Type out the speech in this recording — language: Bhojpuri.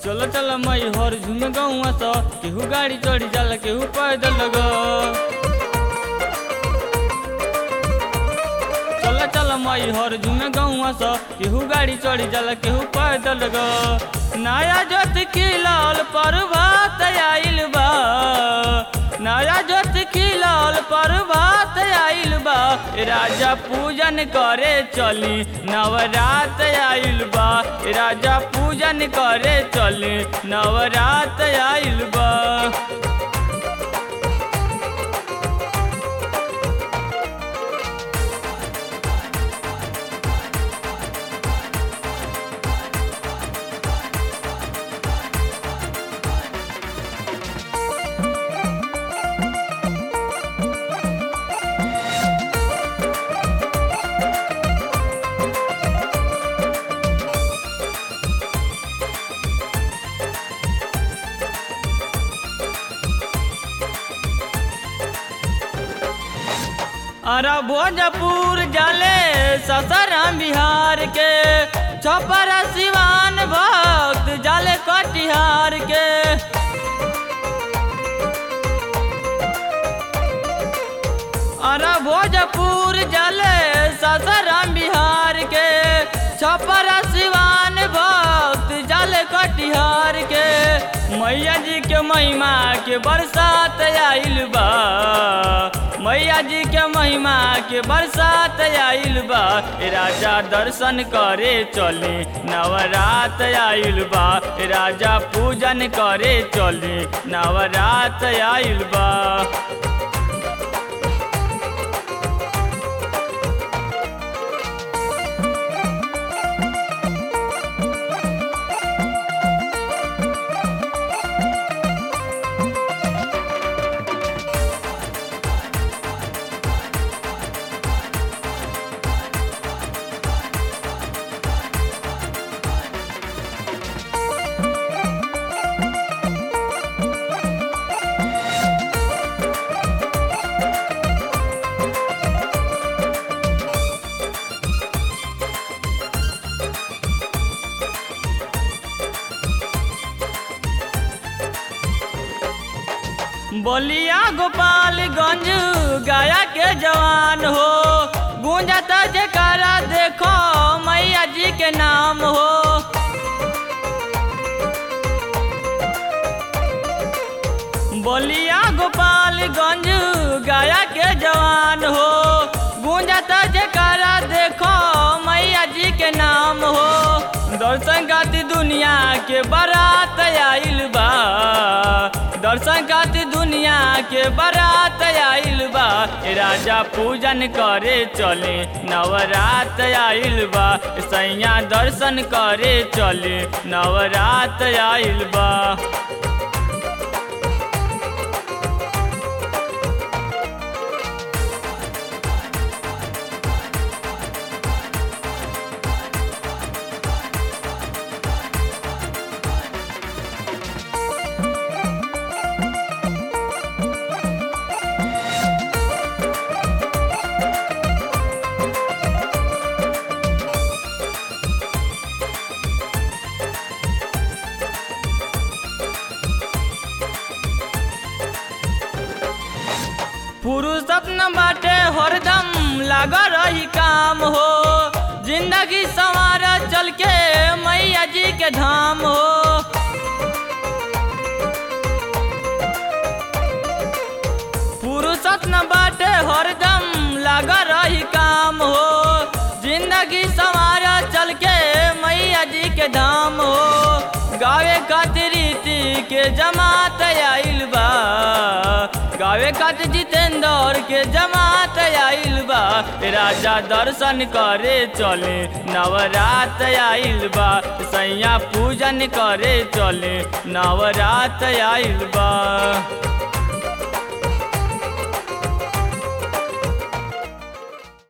चल चल मई हर झुम गौआ स केहू गाड़ी चढ़ी जाला केहू पैदल ग चल चल मई हर झुम गौआ स केहू गाड़ी चढ़ी जाला केहू पैदल ग नया जोत खिलल प्रभात आइल बा नया जोत खिलल प्रभात आइल बा राजा पूजन करे चली नवरात आइल बा राजा पूजन करे चली नवरात आइल बा अरे भोजपुर जाले ससाराम बिहार के छपर सिवान भक्त जाले कटिहार के अरे भोजपुर जाले ससाराम बिहार के छपर सिवान भक्त जाले कटिहार के मैया जी के महिमा के बरसात आइल बा मैया जी के महिमा के बरसात आइल बा ए राजा दर्शन करे चली नवरात आइल बा ए राजा पूजन करे चली नवरात आइल बा बलिया गोपालगंज गया के जवान हो गूंजता जयकारा देखो मैया जी के नाम हो बलिया गोपालगंज गया के जवान हो गूंजता जयकारा देखो मैया जी के नाम हो दर्शन खातिर दुनिया के बारात आइल बा दर्शन खातिर दुनिया के बारात आइल बा ए राजा पूजन करे चले नवरात आइल बा सैया दर्शन करे चले नवरात आइल बा पुरुषत न बाटे हरदम लाग रही काम हो जिंदगी संवार चल के मैया जी के धाम हो पुरुषत न बाटे हरदम लाग रही काम हो जिंदगी संवार चल के मैया जी के धाम हो गावे खातिर रीति के जमात आइल बा गावे खातिर जितेंद्र के जमात आइल बा राजा दर्शन करे चले नवरात आइल बा सैया पूजन करे चले नवरात आइल बा